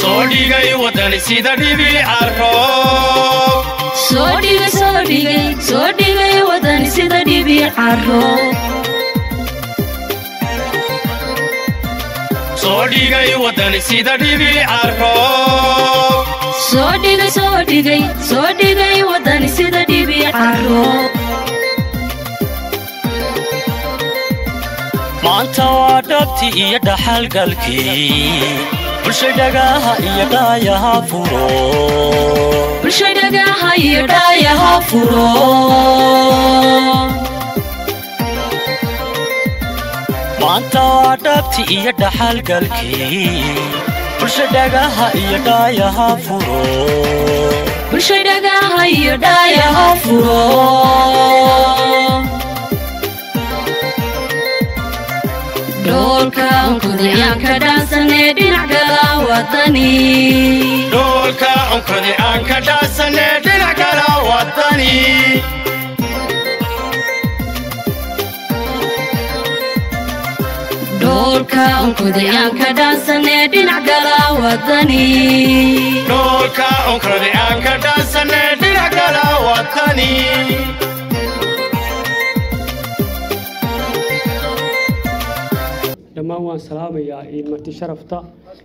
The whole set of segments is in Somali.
soo dhigay waddani sida dhibica roob soo dhigay soo dhigay soo dhigay wadani sida dhibica roob soo dhigay waddani sida dhibica roob soo dhigay soo dhigay soo dhigay wadani sida dhibica roob maanta waa dhabti iyo dhaxalgalkii bulsha dhagaha iyo dhaayaha furo bulsha dhagaha iyo dhaayaha furo maanta waa dhabti iyo dhaxalgalkii bulsha dhagaha iyo dhaayaha furo bulsha dhagaha iyo dhaayaha furo dhoolka onkodiyaanka dhaansanee dhinac gala wadani dhoolka onkodi aan ka dhaasane dhinac kala waddani dhoolka onkodiyaanka dhaansanee dhinac gala wadani dhoolka onkodi aan ka dhaasane dhinac kala waddani dhammaan waan salaamayaa marti sharafta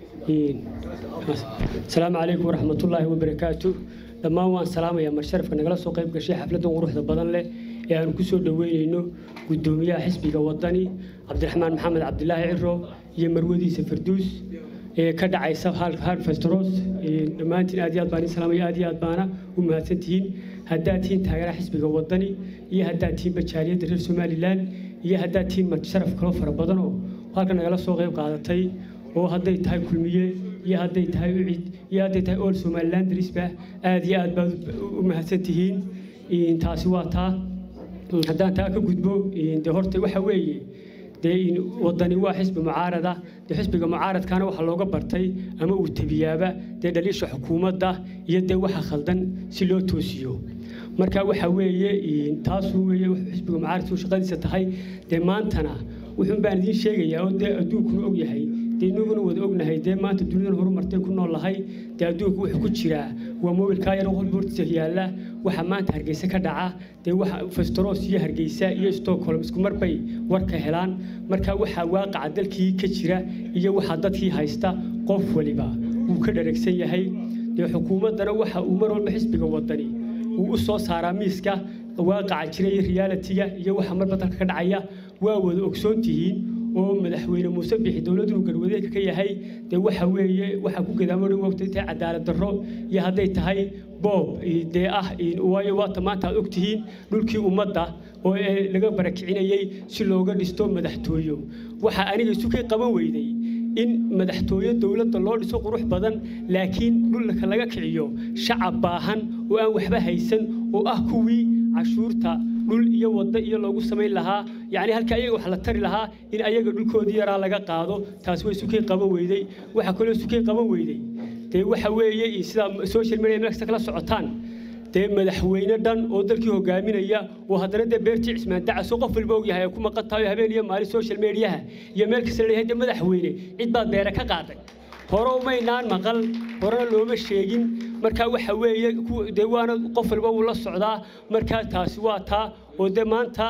asalaamu calaykum waraxmatullaahi wabarakaatu dhammaan waan salaamayaa mar sharafka nagala soo qayb gashay xafladdan quruxda badan leh ee aanu ku soo dhoweynayno guddoomiyaha xisbiga waddani cabdiraxmaan maxamed cabdilaahi ciro iyo marwadiisa farduus ee ka dhacaysa harfestros dhammaantiin aad iyo aad baan idin salaamaya aad iyo aad baana u mahadsantihiin haddaad tihiin taageeraha xisbiga waddani iyo haddaad tihiin bajaariyadda reer somalilan iyo haddaad tihiin marti sharaf kaloo fara badan oo halka nagala soo qayb qaadatay oo hadday tahay kulmiye iyo hadday tahay ucid iyo hadday tahay ool somalilan darisba aad iyo aad baad u mahadsan tihiin taasi waa taa haddaan taa ka gudbo dee horta waxa weeye dee waddani waa xisbi mucaarada dee xisbiga mucaaradkaana waxaa looga bartay ama uu tebiyaaba dee dhaliisha xukuumadda iyo dee waxa khaldan si loo toosiyo marka waxa weeye taasuu weeye xisbiga mucaaradku shaqadiisa tahay dee maantana wuxuun baan idiin sheegayaa oo dee adduunkuna og yahay dee inaguna wada ognahay dee maanta dunidan horumartay ku nool lahay dee adduunku wuxuu ku jiraa waa mobilkaa yar qolba hortiisa yaalla waxa maanta hargeysa ka dhaca dee waxa festros iyo hargeysa iyo stockholm isku mar bay warka helaan marka waxaa waaqaca dalkii ka jira iyo waxaa dadkii haysta qof waliba wuu ka dharagsan yahay dee xukuumaddana waxa uu mar walba xisbiga wadani uu u soo saaraa miiska waaqaca jira iyo realitiga iyo waxa marba dalka ka dhacaya waa wada ogsoon tihiin oo madaxweyne muuse bixi dowladdu garwadeedka ka yahay dee waxa weeye waxa ku gadaamo dhan wogtay tahay cadaalad darro iyo hadday tahay boob dee ah waayo waata maanta aad ogtihiin dhulkii ummadda oo laga barakicinayey si looga dhisto madaxtooyo waxa aniga isukay qaban weyday in madaxtooye dowladda loo dhiso qurux badan laakiin dhulka laga kiciyo shacab baahan oo aan waxba haysan oo ah kuwii cashuurta dhul iyo waddo iyo loogu samayn lahaa yacni halka ayaga wax la tari lahaa in ayaga dhulkoodii yaraa laga qaado taasi way sukay qaban weyday waxa kaloo sukay qaban weyday dee waxa weeye sidaa social media meel kasta kala socotaan dee madaxweyne dhan oo dalkii hogaaminaya oo haddana dee beertii cismaan dacas oo qof walba og yahay ay ku maqan tahay habeen iyo maalin social mediaha iyo meel kasta la leeyahay dee madaxweyne cid baad beere ka qaaday hore umaynaan maqal horena looma sheegin marka waxa weeye dee waana qof walba wuu la socdaa marka taasi waa taa oo dee maanta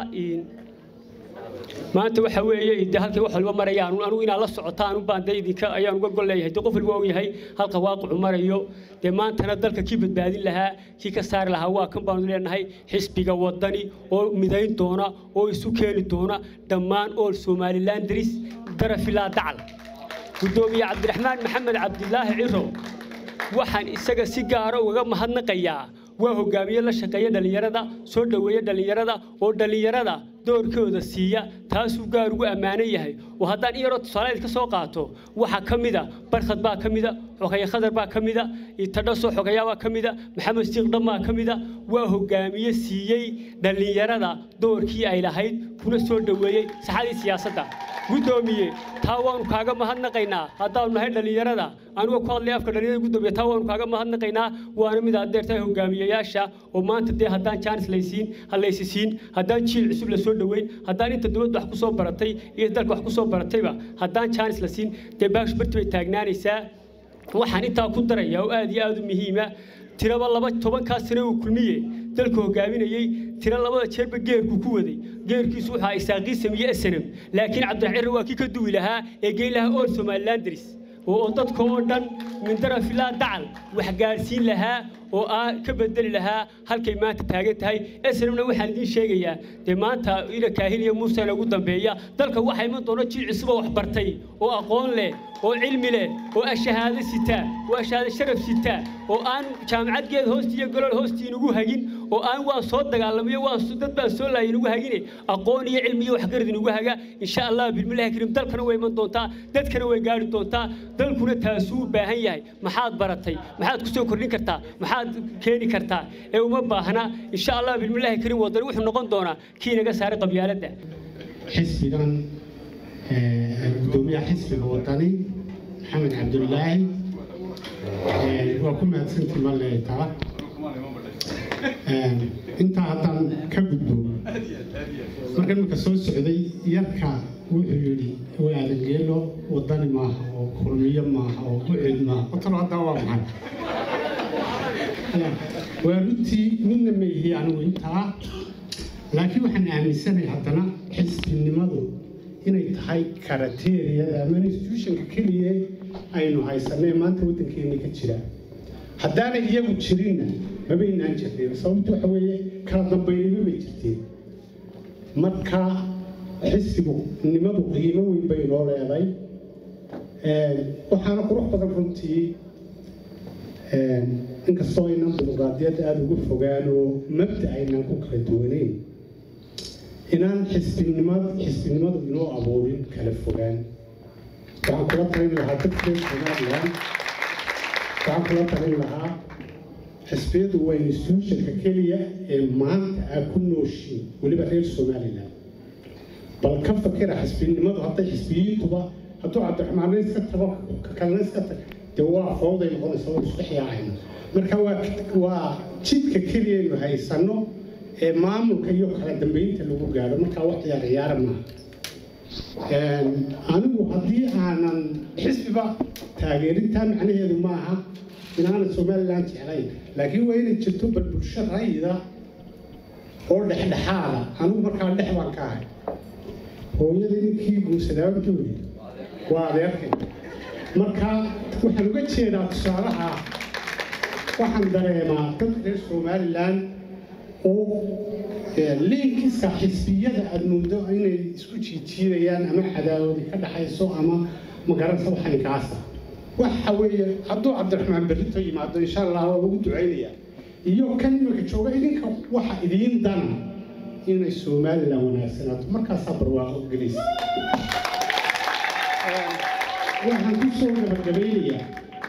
maanta waxa weeye dee halkay wax walba marayaan anugu inaad la socotaan unbaan dee idinka ayaan uga gol leeyahay dee qof walba og yahay halka waaqicu marayo dee maantana dalka kii badbaadin lahaa kii ka saari lahaa waa kan baanu leenahay xisbiga waddani oo midayn doona oo isu keeni doona dhammaan ool somalilan daris darafilaa dacal guddoomiye cabdiraxmaan maxamed cabdilaahi ciro waxaan isaga si gaara ugaga mahadnaqayaa waa hogaamiye la shaqeeya dhallinyarada soo dhoweeya dhallinyarada oo dhallinyarada doorkooda siiya taasuu gaar ugu ammaanan yahay oo haddaan in yaroo tusaaleed ka soo qaato waxaa ka mida barkhad baa ka mida xogeeye khadar baa ka mida tadhaso xogeyaa baa ka mida maxamed siiqdhan baa ka mida waa hogaamiye siiyey dhallinyarada doorkii ay lahayd kuna soo dhoweeyey saxadii siyaasadda guddoomiye taa waanu kaaga mahadnaqaynaa haddaanu nahay dhallinyarada anuga ku hadlay afka dhallinyarada guddoomiye taa waanu kaaga mahadnaqaynaa waana mid aad deertahay hogaamiyayaasha oo maanta dee haddaan jaanis laysiin halaysi siin haddaan jiil cusub la soo dhoweyn haddaan inta dowladda wax ku soo baratay iyo dalka wax ku soo baratayba haddaan jaanis la siin dee baash barti bay taagnaanaysaa waxaan intaa ku darayaa oo aad iyo aad u muhiima tiraba laba tobankaa sane uu kulmiye dalka hogaaminayey tiro labada jeerba geerku ku waday geerkiisu wuxuu isaaqii sameeye snm laakiin cabdiraxcirre waa kii ka duwi lahaa ee geyn lahaa ool somalilan daris oo dadka oo dhan mindara filaa dacal wax gaadhsiin lahaa oo aa ka bedeli lahaa halkay maanta taagan tahay snmna waxaan idiin sheegayaa dee maanta ila kaahin iyo muusena ugu dambeeya dalka waxaa iman doona jiil cusub oo wax bartay oo aqoon leh oo cilmi leh oo ashahaado sitaa oo ashahaado sharaf sitaa oo aan jaamacadgeed hoostii iyo golol hoostii inugu hagin oo aan waa soo dagaalamayo waa dad baa soo laayay inugu hagine aqoon iyo cilmi iyo waxgarad inugu haga insha allah bilmillahi kariim dalkana way iman doontaa dadkana way gaari doontaa dalkuna taasuu u baahan yahay maxaad baratay maxaad ku soo kordhin kartaa maxaad keeni kartaa ee uma baahna insha allah bilmillahi kariim wadani wuxuu noqon doonaa kii naga saaray qabyaaladda xisbigan gudoomiyaha xisbiga wadani maxamed cabdulaahi waa ku mahadsantii ma leetaa intaa haddaan ka gudbo marka imika soo socday yarka wuxuu yidhi waadan geelo wadani maaha oo kulmiyo maaha oo bucid maaha qotolo haddaa waa maxay waa runtii midna ma yihi anigu intaa laakiin waxaan aaminsanahay haddana xisbinimadu inay tahay karateeriyada ama institutionka keliya aynu haysanay maanta waddankeena ka jira haddaanay iyagu jirinna mabaynaan jirteen sababtu waxa weeye kala dambaynimo bay jirteen marka xisbigu nimadu qiimo weyn bay noo leeday waxaana qurux badan runtii inkastoo aynan dimuqraadiyadda aada uga fogaan oo mabda aynan ku kala duwaneyn inaan xisbinimad xisbinimadu inoo abuurin kala fogaan waxaan kula talin lahaa dadkeen somalilan waxaan kula talin lahaa xisbiyadu waa institutionka keliya ee maanta aa ku nooshiin weliba reer somalilan bal ka fakira xisbinimadu hadday xisbiyiintuba hadduu cabdiraxmaanna iska tago ka kalena iska tago dee waa fowday noqonaysa oo isku xiyaacayna marka waa waa jidka keliyaynu haysanno ee maamulka iyo kala dambeynta lagu gaadho markaa wax ciyaar ciyaara maaha anigu haddii aanan xisbiba taageerintaa macnaheedu maaha inaanan somalilan jeclayn laakiin waa inay jirto bal bulsho rayida oo dhexdhexaada anigu markaa dhex baan ka ahay hooyadii ninkii guursadaabantooda waa adeerkay marka waxaan uga jeedaa tusaalaha waxaan dareemaa dadka reer somalilan oo liinkiska xisbiyada aada moodo inay isku jiijiidayaan ama cadaawadi ka dhaxayso ama magaranaysa waxani kaasa waxa weeye hadduu cabdiraxmaan berrito yimaado insha allah waa lagu ducaynayaa iyo kan imika jooga idinka waxa idiin dana inay somalilan wanaagsanaato markaasaa barwaaqo gelaysa waxaan ku soo gabagabaynayaa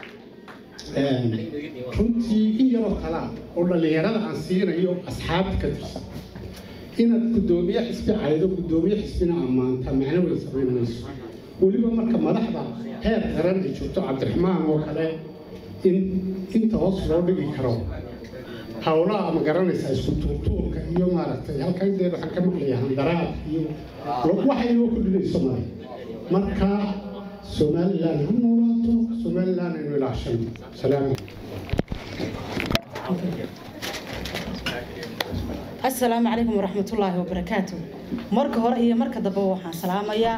runtii in yaroo kalaa oo dhallinyarada aan siinayo asxaabta ka tirsan inaad guddoomiye xisbi caydo guddoomiye xisbina ammaanta macno weyn samayn mayso weliba marka madaxda heer qaran ay joogto cabdiraxmaan oo kale in inta hoos loo dhigi karo howlaha ma garanaysaa isku tuurtuurka iyo maaragtay halkan dee waxaan ka maqlaya handaraad iyo waxa inoo kordhinayso male marka somalilan ha noolaato somalilan aynu ilaashano salaam asalaamu calaykum waraxmatullaahi wabarakaatu marka hore iyo marka dambe waxaan salaamayaa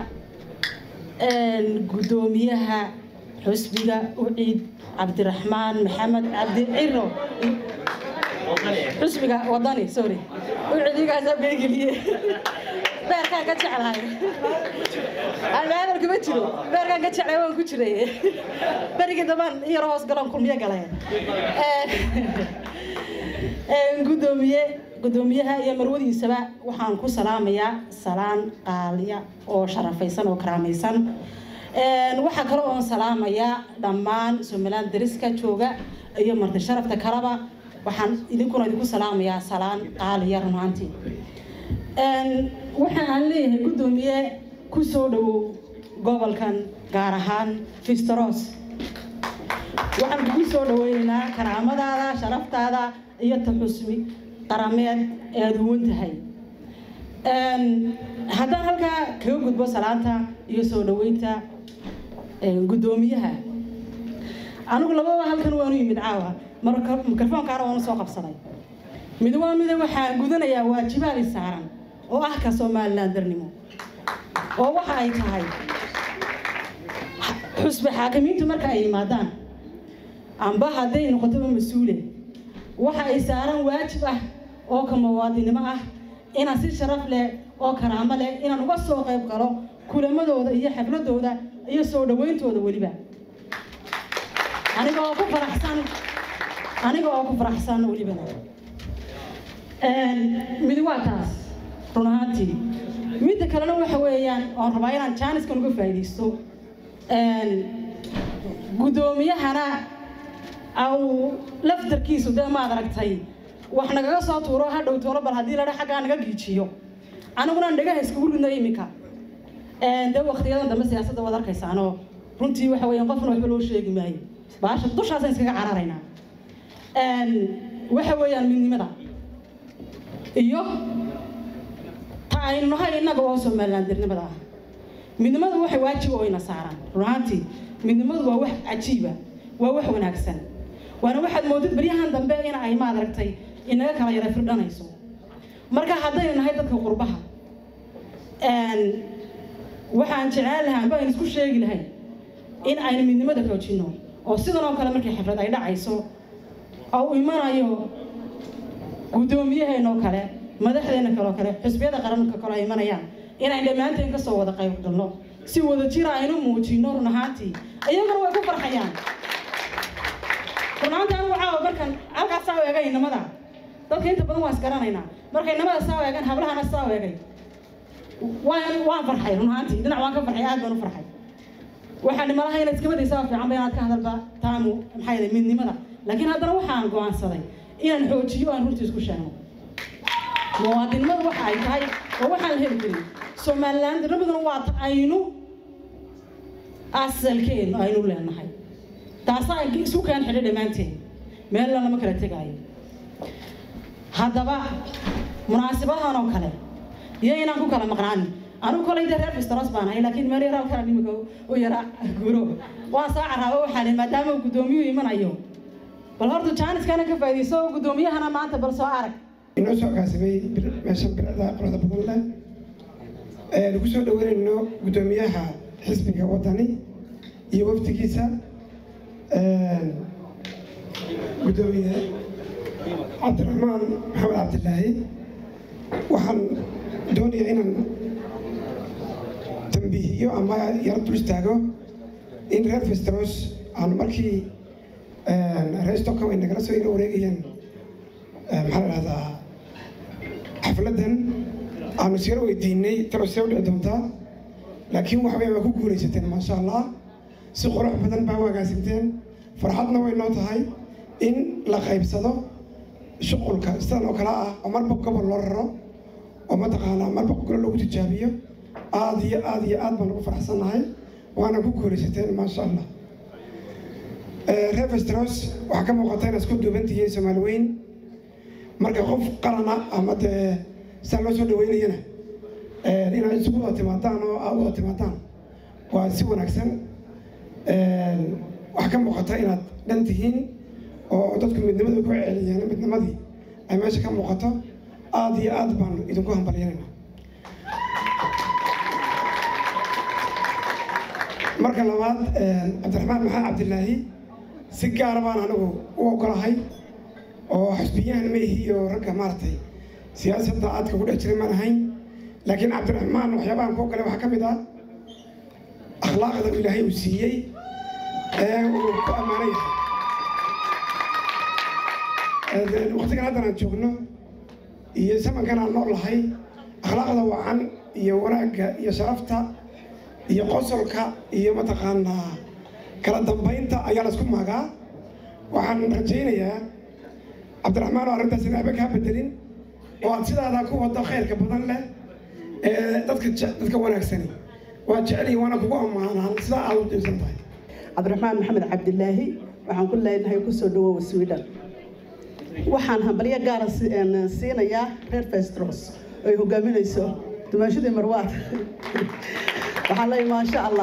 guddoomiyaha xusbiga uciid cabdiraxmaan maxamed cabdi ciro xusbiga wadani sorry uciidigaasaa beegeliye beerkaan ka jeclahay hadalka ma jiro beerkaan ka jeclay waan ku jiray berigii dambaan yar hoos galan kulmiyo galay gudoomiye gudoomiyaha iyo marwadiisaba waxaan ku salaamayaa salaan qaaliya oo sharafaysan oo karaamaysan waxaa kale oon salaamayaa dhammaan somaliland dariska jooga iyo marti sharafta kaleba waxaan idinkuna idinku salaamayaa salaan qaaliya runaantii waxa aan leeyahay gudoomiye ku soo dhowow gobolkan gaar ahaan fisteros waxaan kugu soo dhaweynaynaa karaamadaada sharaftaada iyo taxusmi qarameed ee aada huwan tahay haddaan halkaa kaga gudbo salaanta iyo soo dhaweynta guddoomiyaha anigu lababa halkan waanu yimid caawa marka mikrofoonkaana waanu soo qabsaday mid waa mida waxaan gudanayaa waajibaadi saaran oo ah ka somalilandarnimo oo waxa ay tahay xusbe xaakimiintu marka ay yimaadaan amba hadday noqotoba mas-uule waxa ay saaran waajib ah oo ka muwaadinimo ah inaan si sharaf leh oo karaamo leh inaan uga soo qayb galo kulamadooda iyo xafladooda iyo soo dhawayntooda weliba aniga oo ku faraxsan aniga oo ku faraxsan welibana mid waa taas run ahaantii midda kalena waxa weeyaan oon rabaa inaan jaaniskan uga faa'iidaysto guddoomiyahana au laftarkiisu dee maad aragtay wax nagaga soo tuuro hadhow toolo bal haddii ladha xaggaa naga giijiyo aniguna dhagaha iskugu ridna iminka dee waktiyadan dambe siyaasadda waad arkaysaanoo runtii waxa weeyaan qofna waxba loo sheegi maayo baasha dushaasaan iskaga cararaynaa waxa weeyaan midnimada iyo ta aynu nahay innaga oo somalilandirnimada ah midnimadu waxay waajib oo ina saaraan run ahaantii midnimadu waa wax cajiiba waa wax wanaagsan waana waxaad moodid baryahan dambe in ay maad aragtay inaga kala yara firdhanayso marka haddaynu nahay dadka qurbaha waxaan jeclaan lahaa amba aynu isku sheegi lahay in aynu midnimada xoojino oo sidan oo kale markii xaflad ay dhacayso oo u imanayo guddoomiyaheenoo kale madaxdeena kaloo kale xusbiyada qaranka kale ay imanayaan inaan dhammaanteen kasoo wada qayb galno si wada jira aynu muujino run ahaantii iyaguna way ku farxayaan run ahaantii anigu caawa markan halkaas saa u eegay inamada dadka inta badan waa isgaranaynaa markay inamada saa u eegaan hablahana saa u eegay waan waan farxay run ahaantii dhinac waan ka farxay aad baan u farxay waxaan nimalaha inaad iska wadaysaa fiican ba inaad ka hadalba taamu maxaa yeelay midnimada laakiin haddana waxaan go'aansaday inaan xoojiyo aan runtii isku sheegno muwaadinimadu waxa ay tahay oo waxaan la heli karin somalilandirnimaduna waa ta aynu asalkeenu aynu leenahay taasa ay isu keen xidho dhammaanteen meelna lama kala tegaayo haddaba munaasabadahan oo kale iyo inaan ku kala maqnaanin anigu kolay dee reer fistros baan ahay laakiin meel yaraa kala nimika u yara guro waan soo caraabo waxaa leh maadaama uu guddoomiyuhu imanayo bal horta jaaniskana ka faa'iidayso oo guddoomiyahana maanta bal soo arag inoo soo kaasamay meesha bircda qolada badan leh lagu soo dhaweynayno guddoomiyaha xisbiga wadani iyo wafdigiisa guddoomiye cabdiraxmaan maxamed cabdilaahi waxaan doonayaa inaan tambiihiyo ama yaro dul istaago in reer festros aan markii reer stockholm ay nagala soo ila wareegayeen maxaa la dhahdaa xafladdan aanu sira weydiinay talo see u dhici doontaa laakiin waxbay waa ku guulaysateen maasha allah si qurux badan baa u agaasimteen farxadna way noo tahay in la qaybsado shuqulka sidan oo kale ah oo marba gobol loo raro oo mataqaanaa marba golo lagu tijaabiyo aad iyo aad iyo aad baan ugu faraxsannahay waana ku guulaysateen maasha allah reer festros waxaa ka muuqata inaad isku duuban tihiin soomaali weyn marka qof qalana ama dee sidaa loo soo dhaweynayana inaad isugu wada timaadaan oo aad wada timaadaan waa si wanaagsan waxaa ka muuqata inaad dhan tihiin oo dadku midnimada ku celiyeen midnimadii ay meesha ka muuqato aad iyo aad baan idinku hambalyanayna marka labaad cabdiraxmaan maxamed cabdilaahi si gaara baan anigu u ogolahay oo xusbiyahan ma ihiyo ragga maaragtay siyaasadda aadka ku dhex jiray maan ahayn laakiin cabdiraxmaan waxyaabahan ku ogolay waxaa ka mid ah akhlaaqda uu ilaahay uu siiyey ee uu ku ammaano yahay waqtigan haddan aan joogno iyo zamankan aan nool lahay akhlaaqda wacan iyo wanaagga iyo sharafta iyo qosolka iyo mataqaanaa kala dambaynta ayaa laisku maagaa waxaan rajaynayaa cabdiraxmaan oo arrintaas in waxba kaa bedelin oo aad sidaadaa ku wado khayrka badan leh ee dadka dadka wanaagsani waa jeceliyi waana kugu ammaanaan sidaa aad u diibsan tahay cabdiraxmaan maxamed cabdilaahi waxaan ku leenahay kusoo dhawowa sweden waxaan hambalyo gaara siinayaa reer festros ay hogaaminayso dumaashadii marwaad waxaan leeyahay maasha allah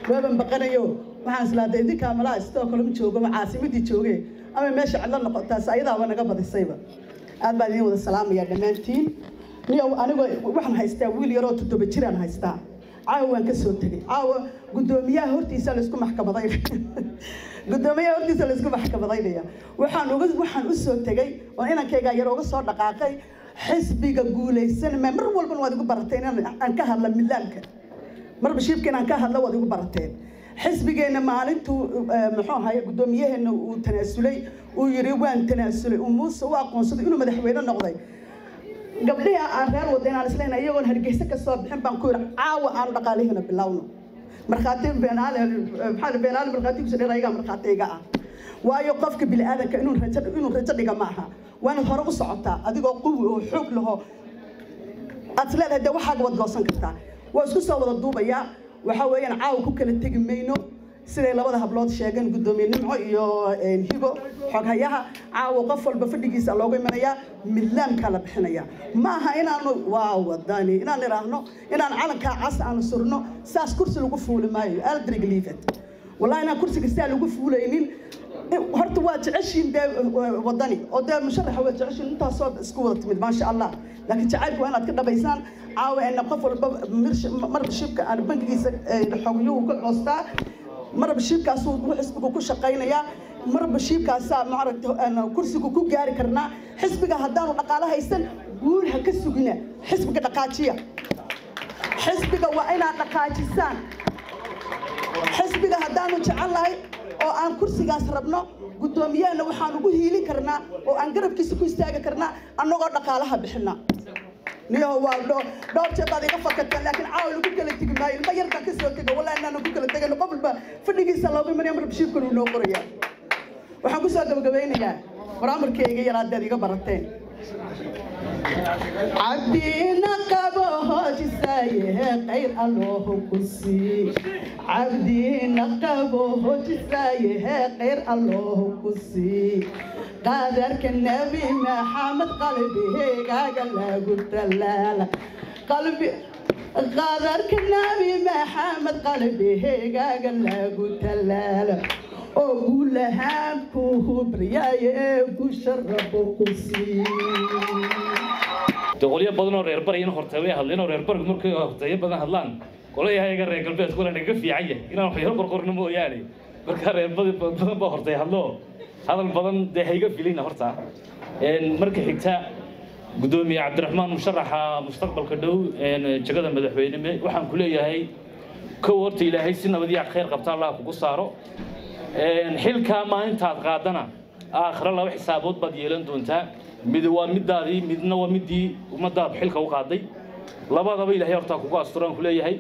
waaban baqanayo waxaan islaada idinkaa malaa sidoo kale ma joogo ma caasimadii jooge ama meesha cidlo noqotaas ayadaaba naga badisayba aad baan idin wada salaamayaa dhammaantiin niyow anigoo waxaan haystaa wiil yaroo toddoba jiraan haystaa caawa waan ka soo tegey caawa guddoomiyaha hortiisa laysku maxkamadaynaya guddoomiyaha hortiisa laysku maxkamadaynaya waxaan uga waxaan u soo tegey oo inankaygaa yar uga soo dhaqaaqay xisbiga guulaysan ma mar walbana waad igu barateen inaan aan ka hadla midlaanka marba shiibka inaan ka hadlo waad igu barateen xisbigeenna maalintuu muxuu ahaye guddoomiyaheena uu tanaasulay uu yidhi waan tanaasulay uu muuse u aqoonsaday inuu madaxweyne noqday gabdhihii aan reer wada inaan isleena iyagoon hargeysa ka soo bixin baan ku yidhi caawa aanu dhaqaalihiina bilowno markhaati beenaale maxaa beenaale markhaati kusoo dheer ayagaa markhaati iga ah waayo qofka bini aadanka inuu rajo inuu rajo dhiga ma aha waa inaad hore u socotaa adigoo quwi oo xoog laho aad is leedahay dee waxaaga wad goosan kartaa waa isku soo wada duubayaa waxa weeyaan caawa ku kala tegi mayno siday labada hablood sheegeen guddoomiye nimco iyo higo xoghayaha caawa qof walba fadhigiisa loogu imanayaa midlaamkaa la bixinaya ma aha inaanu waa wadani inaan idhaahno inaan calankaa cas aanu surno saas kursi lagu fuuli maayo aldrig liifet wallahi inaan kursiga sidaa lagu fuulaynin horta waa jeceshiin dee wadani oo dee musharaxa waa jeceshiin intaasoo isku wada timid maasha allah laakiin jacaylku waa inaad ka dhabaysaan caawa ena qof walba marba shibka aan bangigiisa xogyuhu ka coostaa marba shiibkaasuu xisbigu ku shaqaynayaa marba shiibkaasaa maaragta kursigu ku gaari karnaa xisbiga haddaanu dhaqaalo haysan guul ha ka sugina xisbiga dhaqaajiya xisbiga waa inaad dhaqaajisaan xisbiga haddaanu jecelnahay oo aan kursigaas rabno guddoomiyahana waxaan ugu hiilin karnaa oo aan garabkiisa ku istaagi karnaa annagoo dhaqaalaha bixina niyaho waa dhowr jeer baad iga fakateen laakiin caawa lagu kala tegi maayo ilma yar baan ka soo tego wallahi inaan ku kala tegayno qof walba fadhigiisa looga imanaya mar bashiirkan uu noo qoraya waxaan ku soo gabagabeynayaa baraamarkeyga yar haddaad iga barateen cabdiina qabo hoojisaye qayr alloohu ku sii cabdiina qabo hoojisaye qayr alloohu ku sii qadarka nebi maxamed qalbigaaga lagu talaala qalbi qadarka nebi maxamed qalbigaaga lagu talaala oo guulahaan ku hubriyaaye gusha rabo ku sii qolyo badan oo reer barayana hortay way hadleen oo reer barigu markay horteeyo badan hadlaan qolayahayaga reer galbeedku waa naga fiican yahay inaan wax yaro qorqorno mooyaane markaa reer badan baa hortay hadlo hadal badan dee hayga filina horta marka xigta guddoomiye cabdiraxmaan musharaxa mustaqbalka dhow jagada madaxweyneme waxaan ku leeyahay kow horta ilaahay si nabadiya khayr qabta allah kugu saaro xilkaa maalintaad qaadana aakhira laba xisaabood baad yeelan doontaa mid waa midaadii midna waa midii ummadaad xilka u qaaday labadaba ilaahay hortaa kugu asturaan ku leeyahay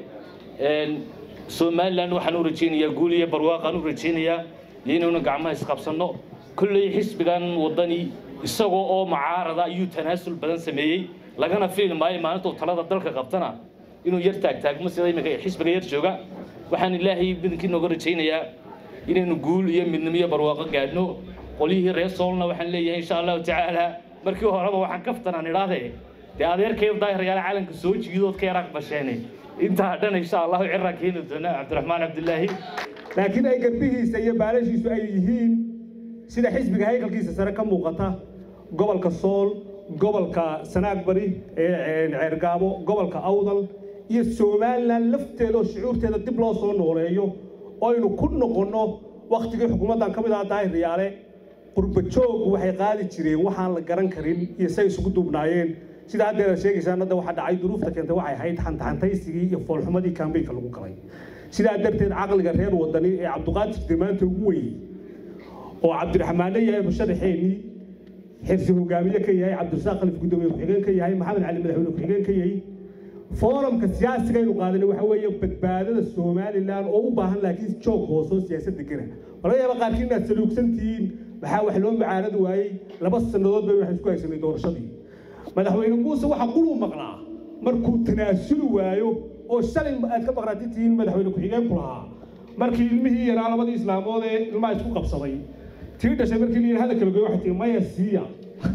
somalilan waxaan u rajaynayaa guul iyo barwaaqaan u rajaynayaa iyo inuuna gacmaha isqabsanno kolley xisbigan wadani isagoo oo mucaarada ayuu tanaasul badan sameeyey lagana fili maayo maalintuu talada dalka qabtana inuu yar taagtaagmo sida imika xisbiga yar jooga waxaan ilaahay badankii nooga rajaynayaa inaynu guul iyo midnimo iyo barwaaqo gaadhno qolyihii reer soolna waxaan leeyahay insha allahu tacaala markii horeba waxaan kaftanaan idhaahde dee adeerkay daahiryaale calanka soo jiidood ka yaraaq basheene intaa dhan insha allahu ciraan keeni doona cabdiraxmaan cabdilaahi laakiin ay garbihiisa iyo baalashiisu ay yihiin sida xisbiga haykalkiisa sare ka muuqata gobolka sool gobolka sanaag bari ee ceergaabo gobolka awdal iyo somalilan lafteeda oo shucuurteeda dib loo soo nooleeyo oo aynu ku noqonno waktigii xukuumaddan ka mid aha daahir yaale qurba joog waxay qaadi jireen waxaan la garan karin iyo say isugu duubnaayeen sida haddeer aad sheegaysaan hadda waxaa dhacay duruufta keentay waxay ahayd xantaxantaysigii iyo foolxumadii kaambeynka lagu galay sidaa darteed caqliga reer wadani ee cabdiqaadir damaanta ugu weyn oo cabdiraxmaane yahay musharaxeennii xirsi hogaamiye ka yahay cabdirasaaq khalif guddoomiye ku-xigeen ka yahay maxamed cali madaxweyne ku-xigeen ka yahay foorumka siyaasiga aynu qaadanay waxa weeye badbaadada somalilan oo u baahan laakiin joog hoosoo siyaasad degana laga yaaba qaarkiin inaad saluugsan tihiin maxaa wax loo mucaaradi waayey laba sannadood bay waxaan isku haysanay doorashadii madaxweyne muuse waxa quluu maqnaa markuu tanaasuli waayo oo shalay aad ka maqnaati tihiin madaxweyne ku-xigeenku lahaa markii ilmihii yaraa labadii islaamood ee ilmaha isku qabsaday tii dhashay markii la yidhi hadalka lagoy waxay tihi maya siiya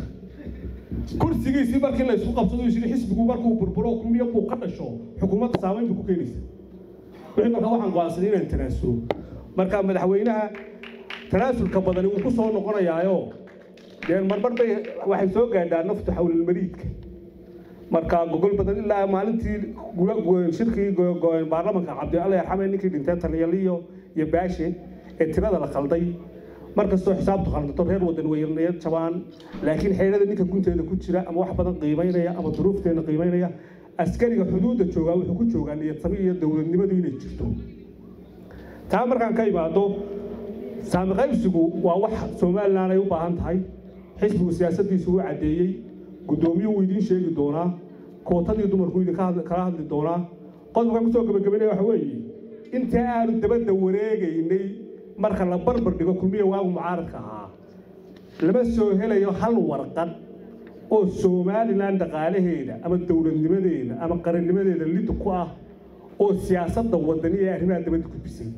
kursigiisii markii la isku qabsado isiri xisbigu markuu burburo kulmiyo buu ka dhasho xukuumadda saamayn buu ku keenaysa wixii marka waxaan go'aansaday inaan tanaasulo marka madaxweynaha tanaasulka badani wuu ku soo noqonayaayo dee marmar bay waxay soo gaadhaa naftu xawlilmariidka marka gogol badan ilaa maalintii shirkii baarlamanka cabdi alla yarxame ninkii dhintay taliyaliyo iyo baashe ee tirada la khalday markastoo xisaabtu khaldato reer wadan weynayad jabaan laakiin xeelada ninka gunteeda ku jira ama wax badan qiimaynaya ama duruufteena qiimaynaya askariga xuduudda joogaa wuxuu ku joogaa niyadsami iyo dowladnimadu inay jirto taa markaan ka imaado saami qaybsigu waa wax somalilan ay u baahan tahay xisbigu siyaasaddiisu u caddeeyey guddoomiyuhu wuu idiin sheegi doonaa kootadii dumarku idin kala hadli doonaa qodobkan kusoo gabagabaynaya waxa weeye inta aanu dabadda wareegaynay marka la barbar dhigo kulmiya waagu mucaaradka ahaa lama soo helayo hal warqad oo somalilan dhaqaalaheeda ama dowladnimadeeda ama qarannimadeeda lid ku ah oo siyaasadda wadani ee arrimaha dabadda gudbisay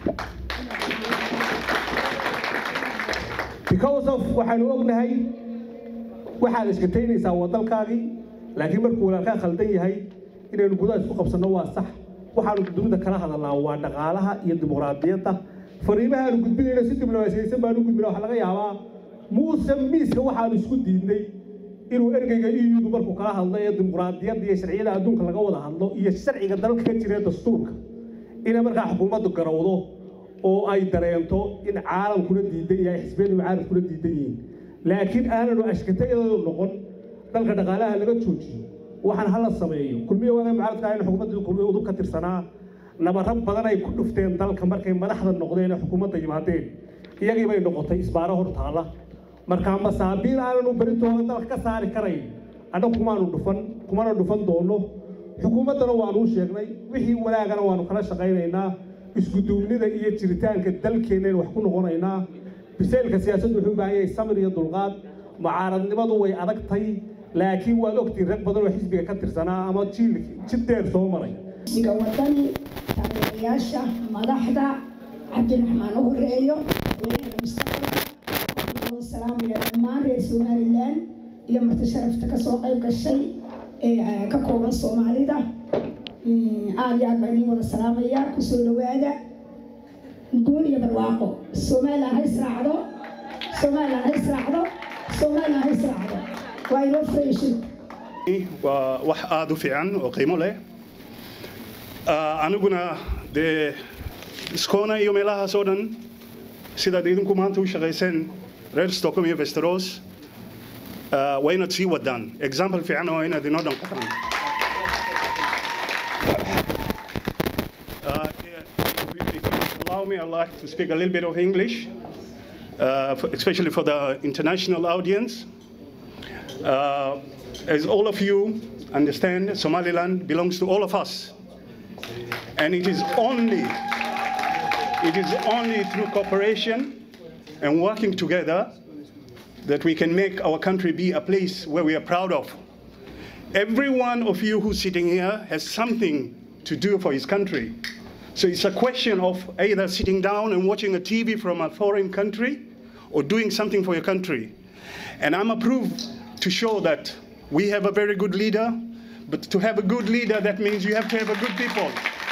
because of waxaanu ognahay waxaad iskataynaysaa wadalkaagii laakiin markuu walaalkaa khaldan yahay inaynu gudaha isku qabsanno waa sax waxaanu dunida kala hadalnaa waa dhaqaalaha iyo dimuqraadiyadda fariimaha aanu gudbinayno si diblomaasiyaysan baanu gudbina waxaa laga yaabaa muuse miiska waxaanu isku diidnay inuu ergeyga eu markuu kala hadlo ee dimuqraadiyadda iyo sharciyada adduunka laga wada hadlo iyo sharciga dalka ka jira dastuurka inay markaa xukuumaddu garowdo oo ay dareento in caalamkuna diidan yahay xisbiyadu caalamkuna diidan yihiin laakiin aananu ashkatayadoodu noqon dalka dhaqaalaha laga joojiyo waxaan hala sameeyo kulmiya waaga mucaaradka in xukuumadda kulmiya udub ka tirsanaa nabaro badan ay ku dhufteen dalka markay madaxda noqdeen ee xukuumadda yimaadeen iyagii bay noqotay isbaaro hor taala markaa masaabiil aananu beritooda dalka ka saari karayn annagu kumaanu dhufan kumana dhufan doono xukuumaddana waanuu sheegnay wixii wanaagana waanu kala shaqaynaynaa iskuduubnida iyo jiritaanka dalkeennayn wax ku noqonaynaa biseylka siyaasaddu wuxuu u baahan yahay samir iyo dulqaad mucaaradnimadu way adagtay laakiin waad ogtiin rag badan oo xisbiga ka tirsanaa ama jiil jid dheer soo maray xisbiga wadani taageerayaasha madaxda cabdiraxmaan u horeeyo weynaha mustaqbalka oo salaamaya dhammaan reer somalilan iyo marti sharafta kasoo qayb gashay ee ka kooban soomaalida aada iyo aad baa idiin wada salaamaya kusoo dhawaada guul iyo barwaaqo somalilan ha israacdo somalilan ha israacdo somalilan ha israacdo waa inoo furayshid waa wax aada u fiican oo qiimo leh aniguna dee iskoona iyo meelahaas oo dhan sidaad idinku maanta u shaqayseen reer stockholm iyo vesteros waa inaad sii wadaan example fiican oo inaad inoo dhan qataan allow me, I'd like to speak a little bit of English, uh, for, especially for the international audience. Uh, as all of you understand, Somaliland belongs to all of us. And it is only, it is only through cooperation and working together that we can make our country be a place where we are proud of. Every one of you who's sitting here has something to do for his country. So it's a question of either sitting down and watching a TV from a foreign country or doing something for your country. And I'm approved to show that we have a very good leader, but to have a good leader, that means you have to have a good people.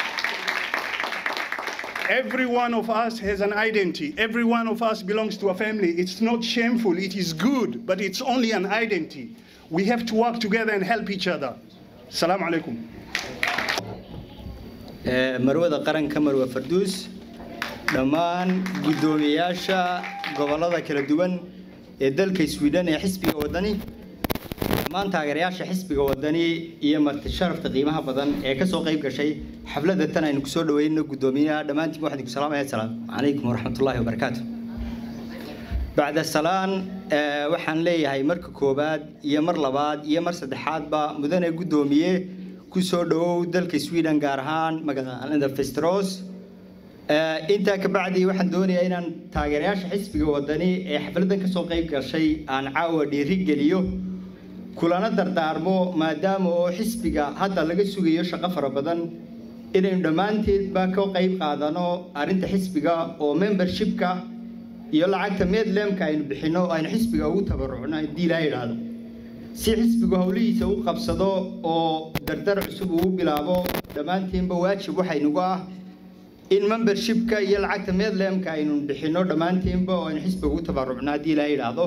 Every one of us has an identity. Every one of us belongs to a family. It's not shameful, it is good, but it's only an identity. We have to work together and help each other. Assalamu alaikum. marwada qaranka marwe farduus dhammaan guddoomiyayaasha gobollada kala duwan ee dalka sweden ee xisbiga wadani dhammaan taageerayaasha xisbiga wadani iyo marti sharafta qiimaha badan ee ka soo qayb gashay xafladda tan aynu kusoo dhaweyno guddoomiyaha dhammaantiin waxaan idinku salaamaya assalaamu calaykum waraxmatullaahi wabarakaatu bacda salaan waxaan leeyahay marka koowaad iyo mar labaad iyo mar saddexaadba mudane guddoomiye kusoo dhawow dalka sweden gaar ahaan magaalada festros intaa kabacdi waxaan doonayaa inaan taageerayaasha xisbiga wadani ee xafladan kasoo qayb gashay aan caawa dhiiri geliyo kulana dardaarmo maadaama oo xisbiga hadda laga sugayo shaqo fara badan inaynu dhammaanteedba ka qayb qaadano arrinta xisbiga oo membershipka iyo lacagta medlemka aynu bixino aynu xisbiga ugu tabarucno haddii ilaa idhaahdo si xisbigu howlihiisa u qabsado oo dardar cusub uu bilaabo dhammaantiinba waajib waxaynugu ah in membershipka iyo lacagta medlemka aynu bixino dhammaantiinba oo aynu xisbiga ugu tabarucno haddii ilaaha yidhaahdo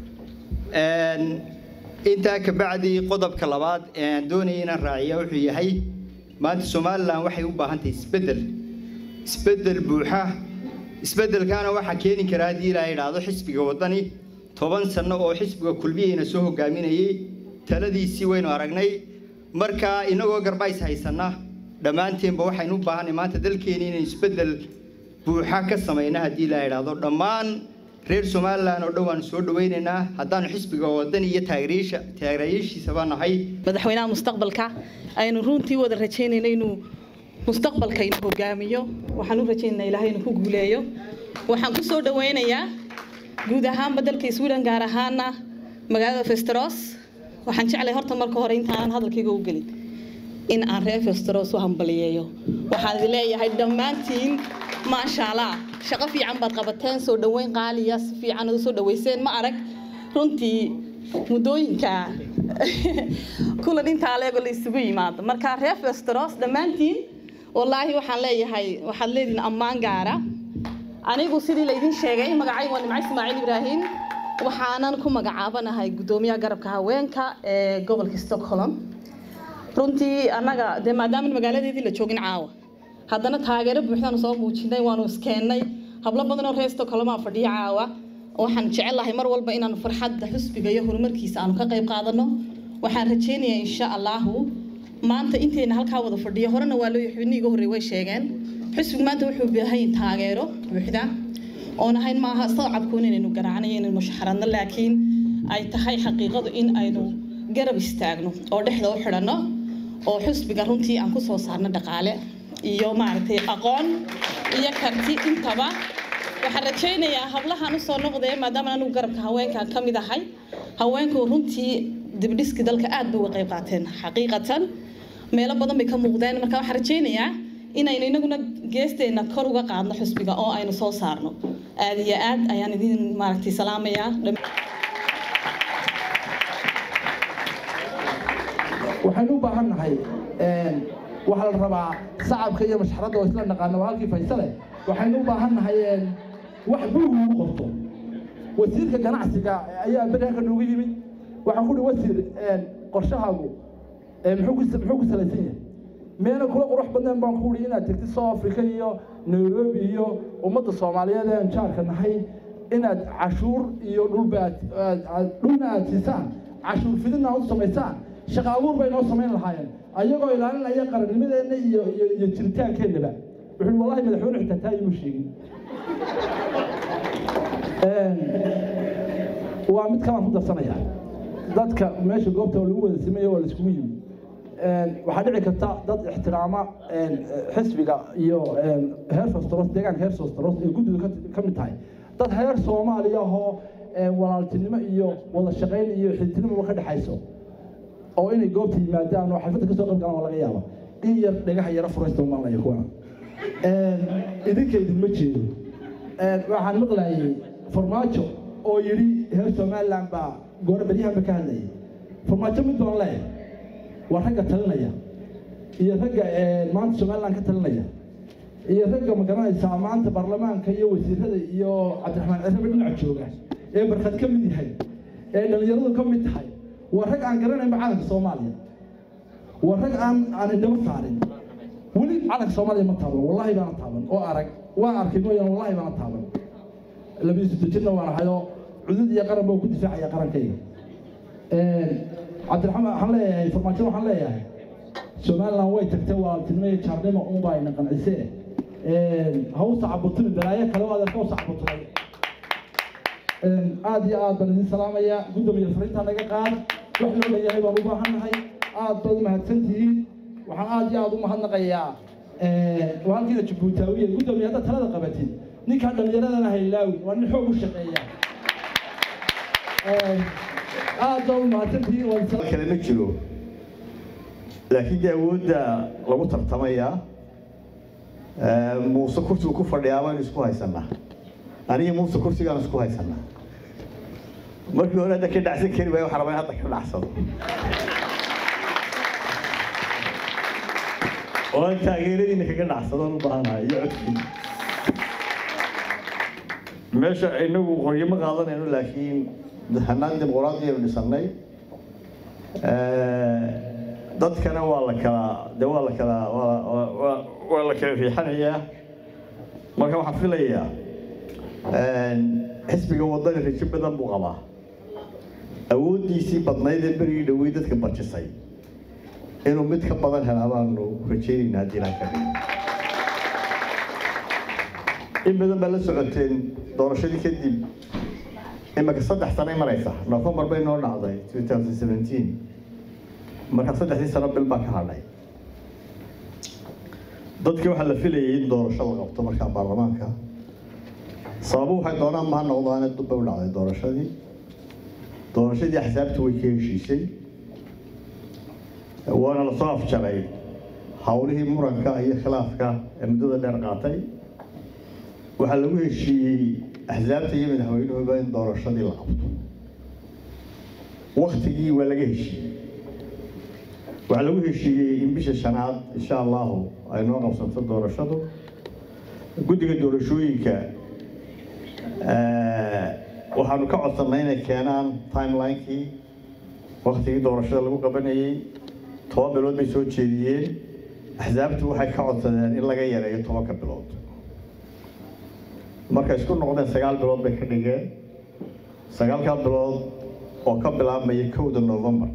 intaa kabacdi qodobka labaad ee aan doonaya inaan raaciya wuxuu yahay maanta somalilan waxay u baahan tahay isbeddel isbeddel buuxa isbeddelkaana waxaa keeni kara haddii ilaaha yidhaahdo xisbiga waddani toban sanno oo xisbiga kulmiyeyna soo hogaaminayay taladiisii waynu aragnay marka inagoo garbays haysanna dhammaanteenba waxaynu u baahanay maanta dalkeeni inaynu isbeddel buuxa ka samayna haddii ilaaha yidhaahdo dhammaan reer somalilan oo dhan waanu soo dhawaynaynaa haddaanu xisbiga wadani iyo taageerayaasha taageerayaashiisaba nahay madaxweynaha mustaqbalka aynu runtii wada rajaynayna inuu mustaqbalka inuu hogaamiyo waxaan u rajaynaynaa ilaahay inuu ku guuleeyo waxaan ku soo dhawaynayaa guud ahaanba dalka sweden gaar ahaana magaalada festeros waxaan jeclay horta marka hore intaanan hadalkayga u gelin in aan reer festeros u hambaliyeeyo waxaan idin leeyahay dhammaantiin maasha allah shaqo fiican baad qabateen soo dhoweyn qaaliya si fiican u soo dhaweyseen ma arag runtii muddooyinka kulan intaa leego la isugu yimaado marka reer festeros dhammaantiin wallaahi waxaan leeyahay waxaad leedihin ammaan gaara anigu sidii laydin sheegay magacaygu waa nimco ismaaciil ibraahim waxaanan ku magacaabanahay guddoomiyaha garabka haweenka ee gobolka stockholm runtii annaga dee maadaama magaaladeedii la joogin caawa haddana taageero buuxdaanu soo muujinay waanu iskeennay hablo badan oo reer stockholmaa fadhiya caawa waxaan jecelahay mar walba inaanu farxadda xusbiga iyo horumarkiisa aanu ka qayb qaadano waxaan rajaynayaa insha allahu maanta intayna halkaa wada fadhiyo horena waa loo xubnihii iga horreey way sheegeen xusbigu maanta wuxuu baahan taageero buuxda oon ahayn maaha sacabkuun inaynu garaacnayo inaynu mushxaradno laakiin ay tahay xaqiiqadu in aynu garab istaagno oo dhexda u xidhanno oo xusbiga runtii aan ku soo saarno dhaqaale iyo maaragtay aqoon iyo karti intaba waxaan rajaynayaa hablahan usoo noqdee maadaama anigu garabka haweenkan ka mid ahay haweenku runtii dibdhiski dalka aad bay uga qayb qaateen xaqiiqatan meelo badan bay ka muuqdeen marka waxaan rajaynayaa inaynu inaguna geesteena kor uga qaadno xusbiga oo aynu soo saarno aad iyo aad ayaan idin maaragtay salaamayaa waxaynu u baahan nahay waxaa la rabaa sacabka iyo mashxaradda oo isla naqaano waa halkii faysale waxaynu u baahan nahay wax buugu u qorto wasiirka ganacsiga ayaa beri halka noogu yimid waxaan ku uhi wasiir qorshahaagu muxuu ku salaysan yahay meena kula qurux badneen baan ku uhi inaad tegtid south africa iyo nairobi iyo ummadda soomaaliyeed ee aan jaarka nahay inaad cashuur iyo dhulba aad dhulna aad siisaan cashuur fidina aad u samaysaan shaqa abuur bay noo samayn lahaayeen ayagoo ilaalinaya qarannimadeenna iyo iyo iyo jiritaankeenaba wuxuu wallahi madaxweyne xitaa taa imuu sheegin waa mid kalaan ku darsanaya dadka meesha goobta lagu wada sameeyo waa laiskugu yimi waxaa dhici karta dad ixtiraama xisbiga iyo heer fostros deegaanka heer fostros ee guddidu ka mid tahay dad heer soomaaliya ahoo walaaltinimo iyo wada shaqayn iyo xididnimoba ka dhexayso oo inay goobta yimaadaan oo xalfadda kasoo qayb galaan waa laga yaaba in yar dhagaha yara furaysta umalnaya kuwana idinka idinma jeedo waxaan maqlayay farmaajo oo yidhi heer somaliland baa goor beryahanba ka hadlayay farmaajo mid doon leh waa ragga talinaya iyo ragga maanta somaliland ka talinaya iyo ragga magaranaysaa maanta baarlamaanka iyo wasiirada iyo cabdiraxmaan cirrabe dhinac jooga ee barkad ka mid yahay ee dhallinyaradu ka mid tahay waa rag aan garanaynba calanka soomaaliya waa rag aan aan indhaba saarin weli calanka soomaaliya ma taaban wallahi baana taaban oo arag waa arkay mooyaan wallahi baana taaban labiyo sodon jirna waan ahayoo cudud iyo qaran baa ku difaacaya qarankayga cabdiraxmaan waxaan leeyahay farmaajo waxaan leeyahay somaliland way tagtay walaaltinimo iyo jaarnimo unbaa ina qancisee hawsa cabutumi balaayo kale oo adeerka hawsa cabutumay aad iyo aad baan idin salaamayaa guddoomiye fariintaa naga qaad wax loo leeyahay baan u baahannahay aad baad u mahadsantihiin waxaan aad iyo aad u mahadnaqayaa waa halkiina jabuutaawiye guddoomiye haddaad talada qabatid ninkaa dhallinyaradana haylaawi waa nin xoog u shaqeeya aad baa u mahadsantihiin waan kale ma jiro laakiin dee awoodda lagu tartamayaa muuse kursigu ku fadhiyaa baynu isku haysanaa aniga muuse kursigaan isku haysanaa markii hore hadda ka dhacsan kari waayo waxaa rabaa in hadda ka dhacsado oo aan taageeradiina kaga dhacsadaan u baahanahay iyo codkiina meesha inagu qoryo ma qaadanayno laakiin hanaan dimuqraadi aynu dhisannay dadkana waa la kala de waa la kala waa- waa- waa- waa la kala riixanayaa marka waxaan filayaa xisbiga wadani rajo badan buu qabaa awooddiisii badnayd ee berigii dhowey dadka barjisay inuu mid ka badan helaa baanu rajaynaynaa haddii ilaha ka dhigo in badan baa la socoteen doorashadii kadib imika saddex sanay maraysa november bay noo dhacday 2017 marka saddexdii sano bil baa ka hadhay dadkii waxaa la filayay in doorasho la qabto markaa baarlamaanka sababu waxay doonaan maha noqdaane dub bay u dhacday doorashadii doorashadii axsaabtu way ka heshiisay waana lasoo afjaray howlihii muranka iyo khilaafka ee muddada dheer qaatay waxaa lagu heshiiyey axsaabta iyo madaxweynuhuba in doorashadii la qabto waktigii waa laga heshiiyey waxaa lagu heshiiyey in bisha shanaad insha allahu ay noo qabsanto doorashadu guddiga doorashooyinka waxaanu ka codsannay inay keenaan timelinekii waktigii doorashada lagu qabanayey toban bilood bay soo jeediyeen axsaabtu waxay ka codsadeen in laga yareeyo tobanka bilood markay isku noqdeen sagaal bilood bay ka dhigeen sagaalkaa bilood oo ka bilaabmaya kowda november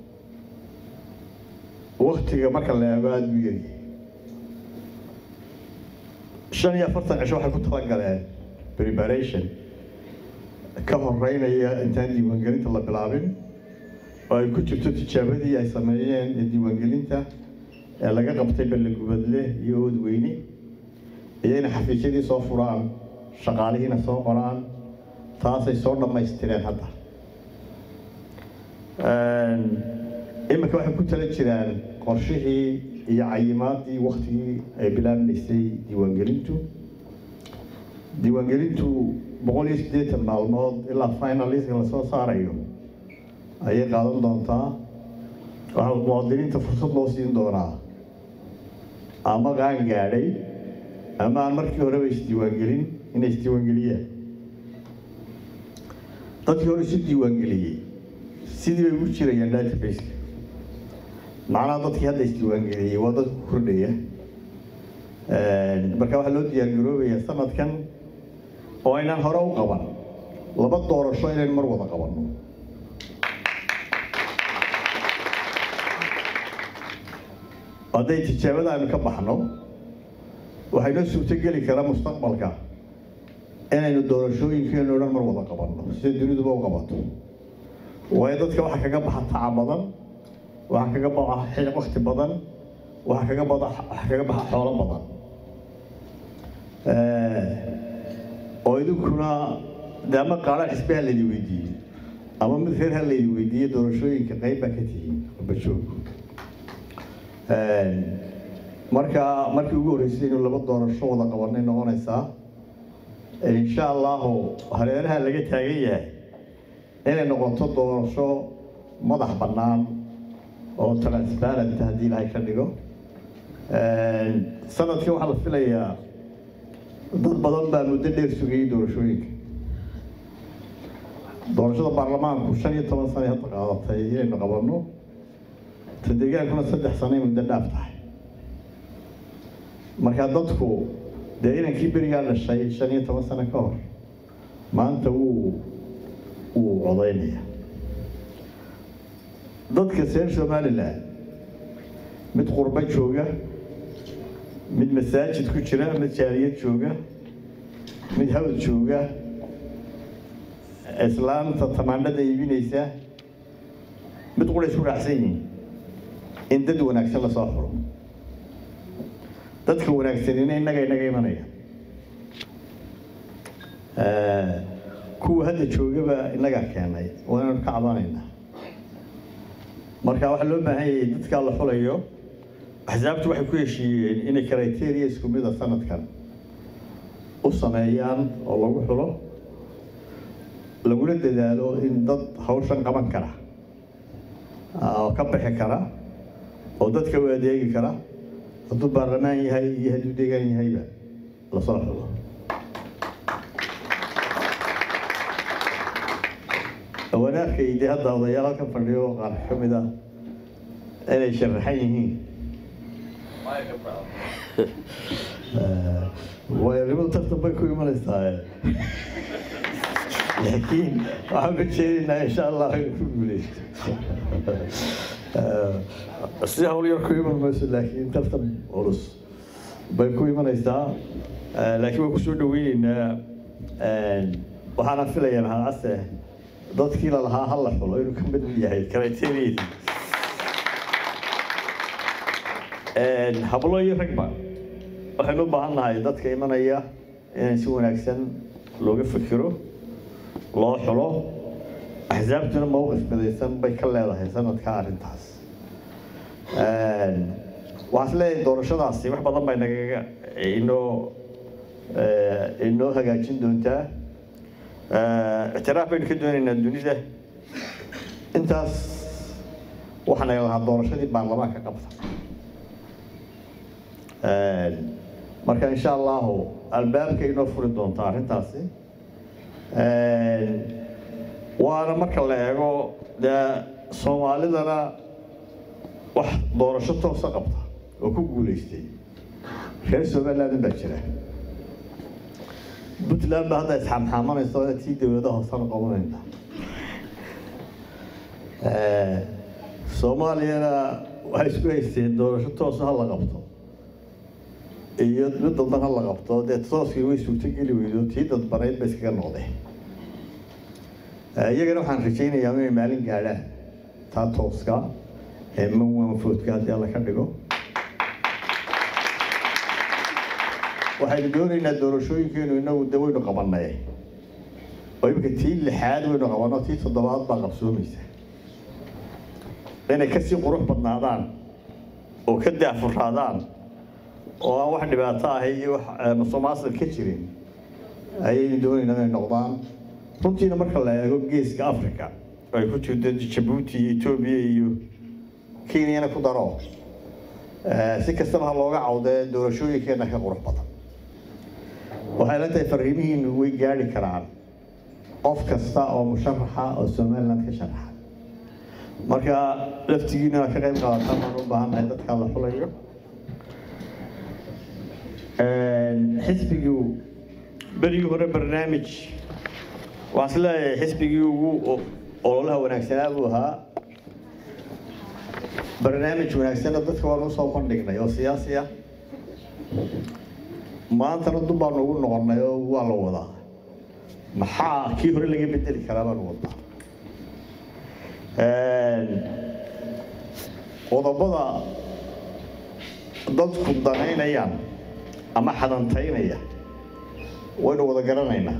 waktiga marka la eego aada u yaryahay shan iyo afartan cisho waxay ku talagaleen preparation ka horeynaya intaan diiwaangelinta la bilaabin oo ay ku jirto tijaabadii ay sameeyeen ee diiwaangelinta ee laga qabtay ballegubadle iyo oodweyne iyo inay xafiisyadii soo furaan shaqaalihiina soo qoraan taasay soo dhammaystireen hadda iminka waxay ku tala jiraan qorshihii iyo cayimaadii waktigii ay bilaabmaysay diiwaangelintu diiwaangelintu boqol iyo siddeetan maalmood ilaa finaliska lasoo saarayo ayay qaadan doontaa waxaa muwaadiniinta fursad loo siin doonaa ama qaan gaadhay ama aan markii horeba isdiiwaangelin inay isdiiwaangeliyaan dadkii hore isu diiwaangeliyey sidii bay ugu jirayaan databaseka macnaha dadkii hadda isdiiwaangeliyey waa dad ku kordhaya marka waxaa loo diyaargaroobayaa sanadkan oo aynaan hore u qaban laba doorasho inayn mar wada qabanno hadday tijaabada aynu ka baxno waxaynoo suurtogeli karaa mustaqbalka inaynu doorashooyinkeenu dhan mar wada qabanno sida duniduba u qabato waayo dadka waxaa kaga baxa taca badan waxaa kaga baxa wakti badan waxaa kaga bada waxaa kaga baxa xoolo badan oo idinkuna de ama qaadhaan xisbe ha laydi weydiiyey ama mid reer ha laydi weydiiyey doorashooyinka qayb baa ka tihiin bajoog marka markii ugu horreysay inuu laba doorasho wada qabanay noqonaysaa insha allahu hareeraha laga taagan yahay inay noqoto doorasho madax bannaan oo transparent haddii ilaahay ka dhigo sanadkan waxaa la filayaa dad badan baa muddo dheer sugayay doorashooyinka doorashada baarlamaanku shan iyo toban sane hadda qaadatay inaynu qabanno ta deegaankuna saddex sanay muddo dhaaf tahay marka dadku dee inankii berigaa dhashay shan iyo toban sano ka hor maanta wuu wuu codaynaya dadka reer somalilan mid qurbo jooga mid masaajid ku jira mid jaaliyad jooga mid hawd jooga islaamta tamaandhada iibinaysa mid qura isku raacsan yihiin in dad wanaagsan lasoo xuro dadka wanaagsanina innaga inaga imanaya kuwa hadda joogaba innagaa keenay waa inaynu ka cabanaynaa marka waxaa loo baahan yahay dadkaa la xulayo axsaabtu waxay ku heshiiyeen inay criteria isku mida sanadkan u sameeyaan oo lagu xulo laguna dadaalo in dad hawshan qaban kara oo ka bixi kara oo dadka u adeegi kara hadduu baarlamaan yahay iyo hadduu deegaan yahayba lasoo xulo waan arkay dee hadda odayaal halkan fadhiyo qaar ka mid ah inay sharaxan yihiin waayanimadu tartan bay ku imanaysaa laakiin waxaan ka jeedinaa insha allah inuu ku guuleysto si hawl yar ku iman mayso laakiin tartan culus bay ku imanaysaa laakiin waan kusoo dhaweyneynaa waxaana filayaa maxamed case dadkii lalahaa ha la xulo inuu ka mid yahay criteria hablo iyo ragba waxaynu u baahan nahay dadka imanaya in si wanaagsan looga fikiro loo xulo axsaabtuna mowqif midaysan bay ka leedahay sanadka arrintaas waxaan is leeyahay doorashadaasi wax badan bay nagaga inoo inoo hagaajin doontaa ictiraaf baynu ka doonaynaa dunida intaas waxaa naga lahaa doorashadii baarlamaanka qabta marka insha allahu albaabka inoo furi doonta arrintaasi waana marka la eego dee soomaalidana wax doorasho toosa qabta oo ku guuleystay reer somaliland baa jira puntland baa hadda isxamxaamanayso tii dowladaha hoosana qabanayna soomaaliyana waxay isku haysteen doorasho toosa ha la qabto iyo mid dadban ha la qabto dee tooskii way suurtogeli weydo tii dadbanayd ba iskaga noqdeen iyagana waxaan rajaynayaa inay maalin gaadhaan taa tooska ee mawanfoodka haddii alla ka dhigo waxaynu doonaynaa doorashooyinkeenu inagu de waynu qabanay oo imika tii lixaad waynu qabanno tii toddobaad baa qabsoomaysa inay kasii qurux badnaadaan oo ka daafuraadaan oo aan wax dhibaato ahay iyo wax musuqmaasuq ka jirin ayaynu doonaynaa inay noqdaan runtiina marka la eego geeska africa ay ku jirto jabuuti iyo etoobiya iyo kenyana ku daro si kastaba ha looga cawdee doorashooyinkeena ka qurux badan waxay la tahay fariimihiinu way gaadhi karaan qof kasta oo musharaxa oo somaliland ka sharaxa marka laftigiina ka qayb qaadataan baan u baahannahay dadka la xulayo xisbigii berigii hore barnaamij waxaan is leeyahay xisbigii ugu ololaha wanaagsanaa buu ahaa barnaamij wanaagsanna dadka waanu usoo bandhignay oo siyaasi ah maantana dub baanu ugu noqonnay oo waa la wadaa maxaa kii hore laga bedeli karaa baanu wadnaa qodobada dadku danaynayaan ama xadantaynaya waynu wada garanaynaa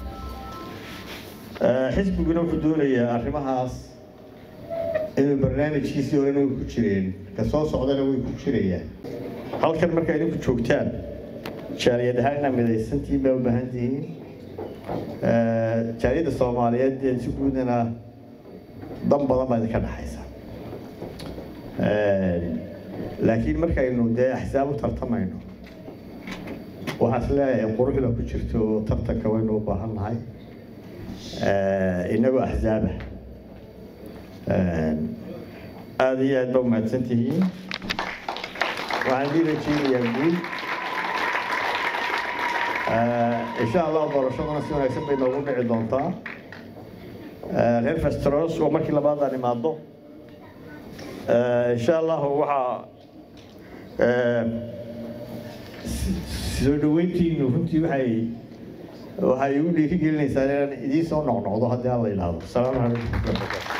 xisbiguna wuxuu doonayaa arrimahaas inuu barnaamijkiisii horena way ku jireen ka soo socdana way ku jirayaan halkan marka idinku joogtaan jaaliyad ahaana midaysantiin baa u baahan tihiin jaaliyadda soomaaliyeed dee si guudana dan badan baa idinka dhexaysa laakiin markaynu dee axsaab u tartamayno waxaan is leeyahay quruxda ku jirto tartanka waynu u baahan nahay inagoo axsaaba aada iyo aad ba umahadsan tihiin waxaan dii rajeynayaa guud insha allah doorashadana si wanaagsan bay noogu dhici doontaa reer festros oo markii labaadaan imaado insha allahu waxaa soo dhaweyntiinu runtii waxay waxay igu dhiirigelinaysaa inaan idiin soo noqnoqdo haddii aan la yidhaahdo asalaamu calaykum